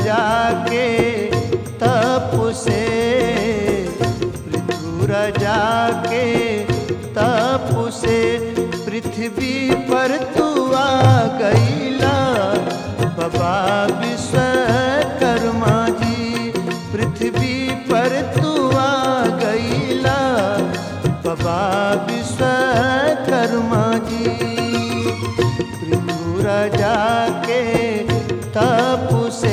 जाके तप से पृथु जाके तप से पृथ्वी पर तू आ गईला बाबा विश्वकर्मा जी पृथ्वी पर तू आ गईला बाबा विश्वकर्मा जी पृथु जाके तप से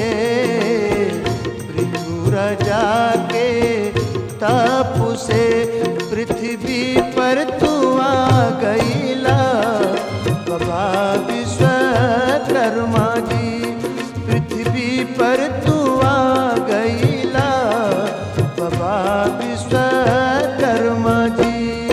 पृथु जाके तप से पृथ्वी पर तू आ गईला बाबा विश्वकर्मा जी पृथ्वी पर तू आ गईला बाबा विश्वकर्मा जी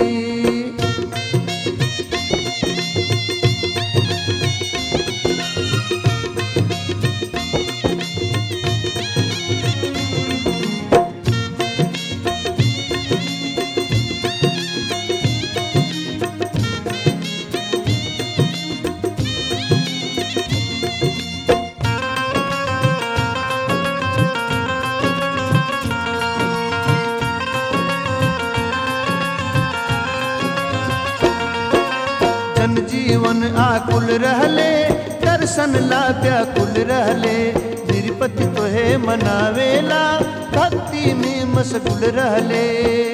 जनजीवन आकुल रहले दर्शन ला व्याकुल रहले निरपति तोहे मनावेला भक्ति में मशगुल रहले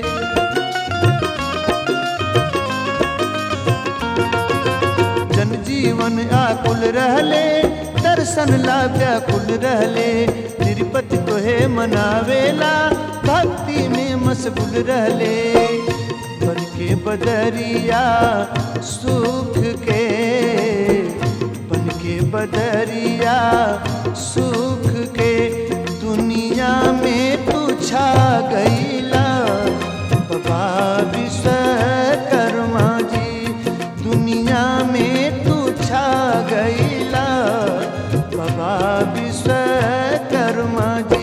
जनजीवन आकुल रहले दर्शन ला व्याकुल रहले निरपति तोहे मनावेला भक्ति में मशगुल रहले बन के बदरिया सुख के बन के बदरिया सुख के दुनिया में तू छा गईला बाबा विश्वकर्मा जी दुनिया में तू छा गईला बाबा विश्वकर्मा जी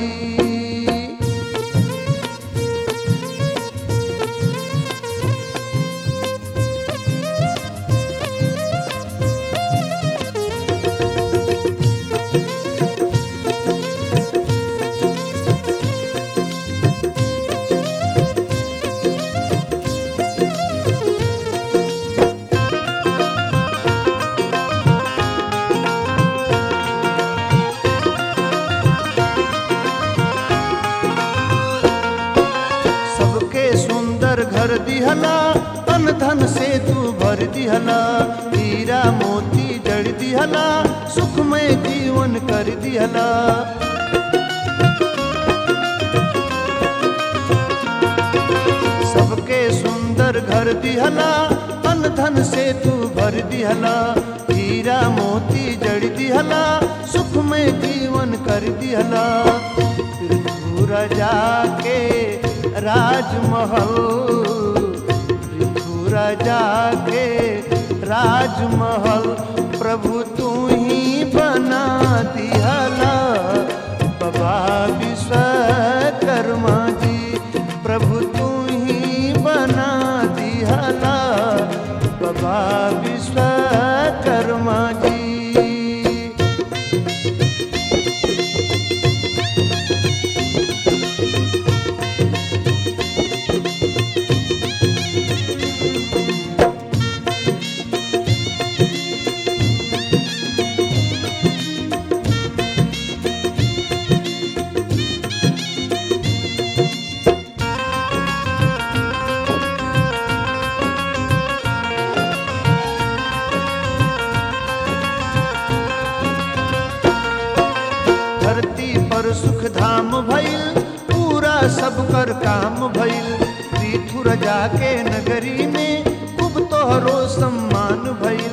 सबके सुंदर घर दिहला तन धन से तू भर दिहला हीरा मोती जड़ दिहला सुखमय जीवन कर दिहला सबके सुंदर घर दिहला तन धन से तू भर दिहला हीरा मोती जड़ दिहला सुखमय जीवन कर दिहला पृथु राजा के राजमहल पृथु राजा के राजमहल प्रभु तू ही बना दिहला बाबा विश्वकर्मा जी प्रभु तू ही बना दिहला बाबा विश्वकर्मा जी धरती पर सुख धाम भइल पूरा सब कर काम भइल पृथु रजा के नगरी में खूब तोहरो सम्मान भइल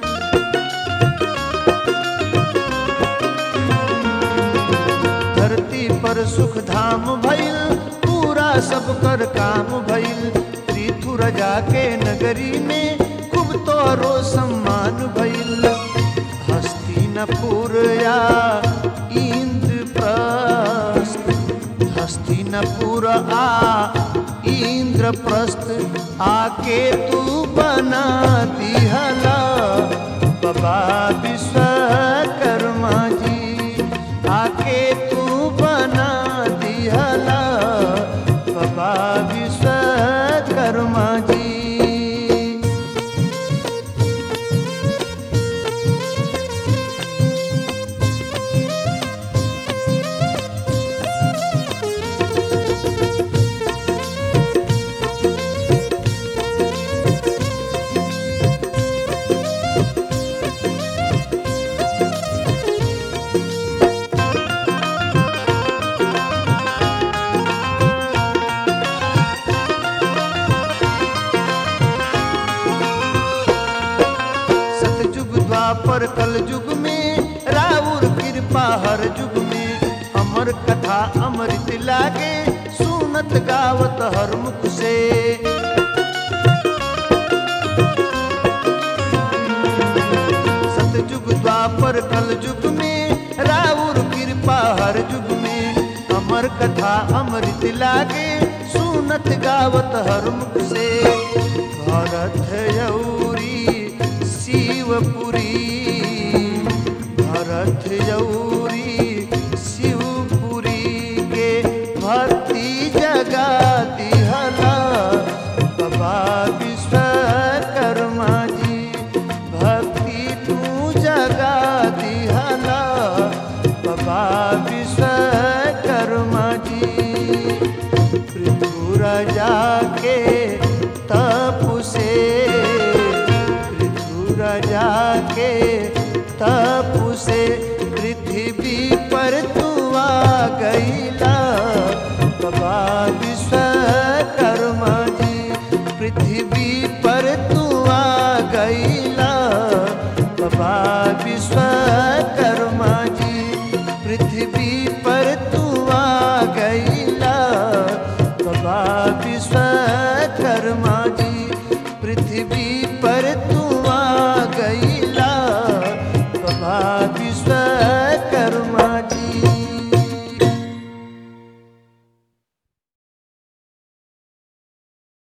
धरती पर सुख धाम भइल पूरा सब कर काम भइल पृथु रजा के नगरी में खूब तोहरो सम्मान भइल हस्तिनपुर या इंद्रप्रस्थ हस्तिनपुर आ इंद्रप्रस्थ आके तू बना दिहला बाबा विश्वकर्मा जी आके तू द्वापर कल युग में राउर कृपा हर युग में अमर कथा अमृत लागे सुनत गावत हर मुख से सतयुग द्वापर कल युग में राउर कृपा हर युग में अमर कथा अमृत लागे सुनत गावत हर मुख से भरत यौरी शिवपुरी भरत यौरी शिवपुरी के भक्ति जगा दिहला बाबा विश्वकर्मा जी भक्ति तू जगा दिहला बाबा विश्वकर्मा जी पृथु राजा के तप से पृथु राजा के तप से पृथ्वी पर तू आ गईला बाबा विश्वकर्मा